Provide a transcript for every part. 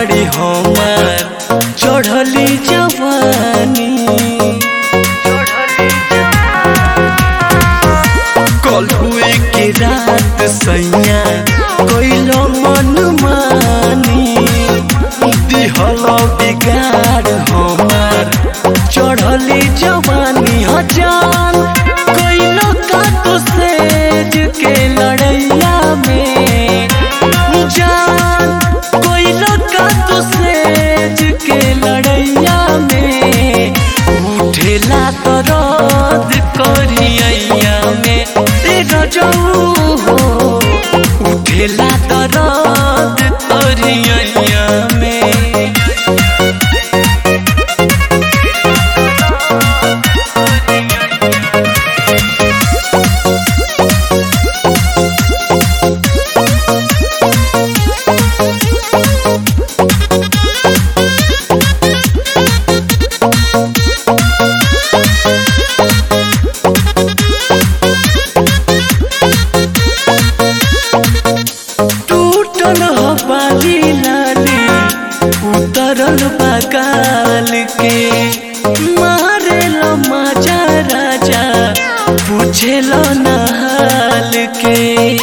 बाड़ी हमार चढ़ली जवानी कल हुए के रात सैया कैलो मन मानी दिहल बिगाड़ हमार चढ़ली जवानी हजान कैलो का तो सेज के लड़ैया में जान कैलो का तो सेज के लड़ैया में उठेला तो रद करिया में तेरा जाऊ हो उठेला तो रद करिया में टूटल हो बाली लाली उतरल बगाल के मारे लो माजा राजा पूछेल नहाल के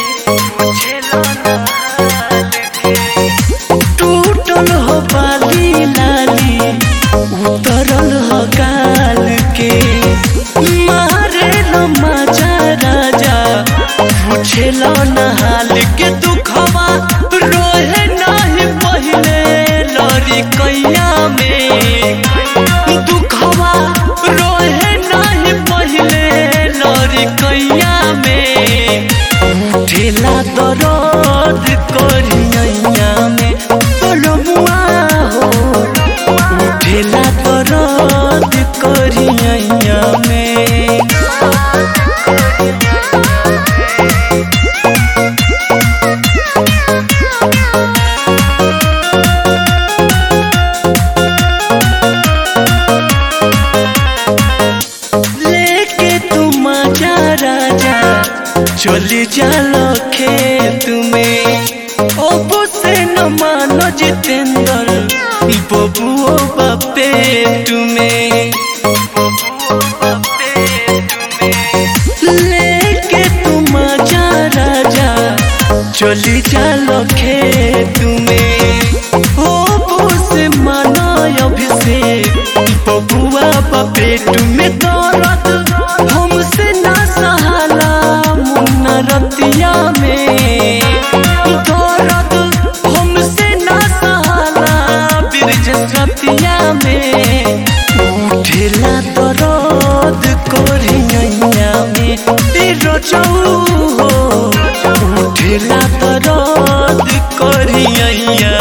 टूटल हो बाली लाली उतरल हो गाल के मारे लो माजा राजा पूछेल नहाल के दुखवा रोहे नहीं पहले लड़ी कैया में दुखवा रोहे नहीं पहले लड़ी कैया में उठेला दर्द करिया में तोलमुआ हो उठेला दर्द करिया में लेके तुम आजा राजा चली जालो खेत में ओबो से न मानो जितेंद्र बबुओ बापे तुम्हें लेके तुम आजा राजा चली जालो खेत में ओबो से मानो अभिषेक बबुआ पेट में दर्द हमसे ना सहाला मुन्ना रतिया में दर्द हमसे ना सहाला ब्रिज रतिया में उठेला दर्द कोरिया में तेरो चौ हो उठेला दर्द कोरिया